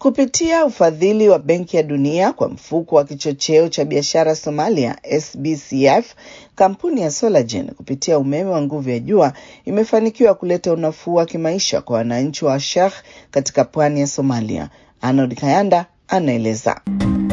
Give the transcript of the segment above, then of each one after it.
Kupitia ufadhili wa Benki ya Dunia kwa mfuko wa kichocheo cha biashara Somalia SBCF, kampuni ya Solagen kupitia umeme wa nguvu ya jua imefanikiwa kuleta unafuu wa kimaisha kwa wananchi wa Sheikh katika pwani ya Somalia. Arnold Kayanda anaeleza.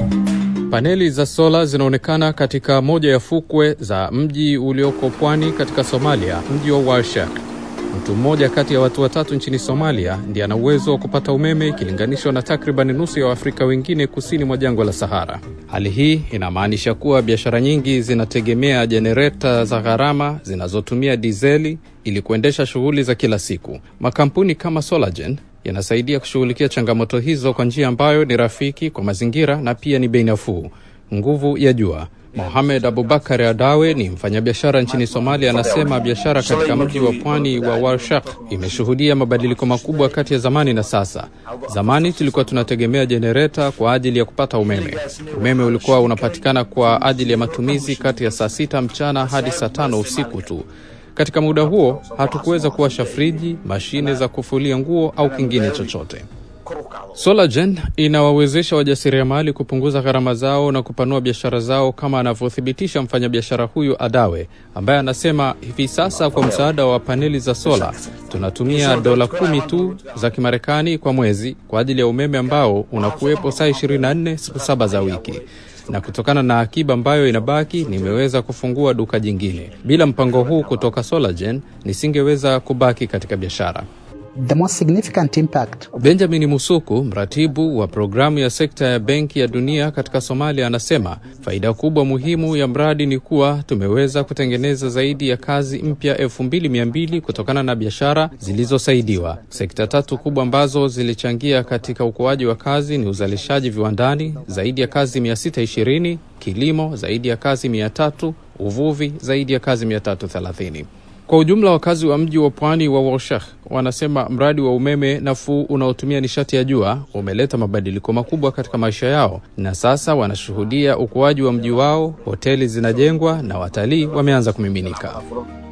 Paneli za sola zinaonekana katika moja ya fukwe za mji ulioko pwani katika Somalia, mji wa Warshak. Mtu mmoja kati ya watu watatu nchini Somalia ndiye ana uwezo wa kupata umeme ikilinganishwa na takriban nusu ya Waafrika wengine kusini mwa jangwa la Sahara. Hali hii inamaanisha kuwa biashara nyingi zinategemea jenereta za gharama zinazotumia dizeli ili kuendesha shughuli za kila siku. Makampuni kama Solagen yanasaidia kushughulikia changamoto hizo kwa njia ambayo ni rafiki kwa mazingira na pia ni bei nafuu. Nguvu ya jua Mohamed Abubakar Adawe ni mfanyabiashara nchini Somalia, anasema biashara katika mji wa pwani wa Warshak imeshuhudia mabadiliko makubwa kati ya zamani na sasa. Zamani tulikuwa tunategemea jenereta kwa ajili ya kupata umeme. Umeme ulikuwa unapatikana kwa ajili ya matumizi kati ya saa sita mchana hadi saa tano usiku tu. Katika muda huo hatukuweza kuwasha friji, mashine za kufulia nguo au kingine chochote. Solagen inawawezesha wajasiriamali kupunguza gharama zao na kupanua biashara zao, kama anavyothibitisha mfanyabiashara huyu Adawe, ambaye anasema hivi sasa kwa msaada wa paneli za sola tunatumia dola kumi tu za Kimarekani kwa mwezi kwa ajili ya umeme ambao unakuwepo saa 24 siku saba za wiki na kutokana na akiba ambayo inabaki nimeweza kufungua duka jingine. Bila mpango huu kutoka Solagen nisingeweza kubaki katika biashara. The most significant impact of... Benjamin Musuku, mratibu wa programu ya sekta ya Benki ya Dunia katika Somalia, anasema faida kubwa muhimu ya mradi ni kuwa tumeweza kutengeneza zaidi ya kazi mpya elfu mbili mia mbili kutokana na biashara zilizosaidiwa. Sekta tatu kubwa ambazo zilichangia katika ukuaji wa kazi ni uzalishaji viwandani, zaidi ya kazi 620, kilimo, zaidi ya kazi 300, uvuvi, zaidi ya kazi 330. Kwa ujumla wakazi wa mji wa pwani wa Warshak wanasema mradi wa umeme nafuu unaotumia nishati ya jua umeleta mabadiliko makubwa katika maisha yao, na sasa wanashuhudia ukuaji wa mji wao. Hoteli zinajengwa na watalii wameanza kumiminika.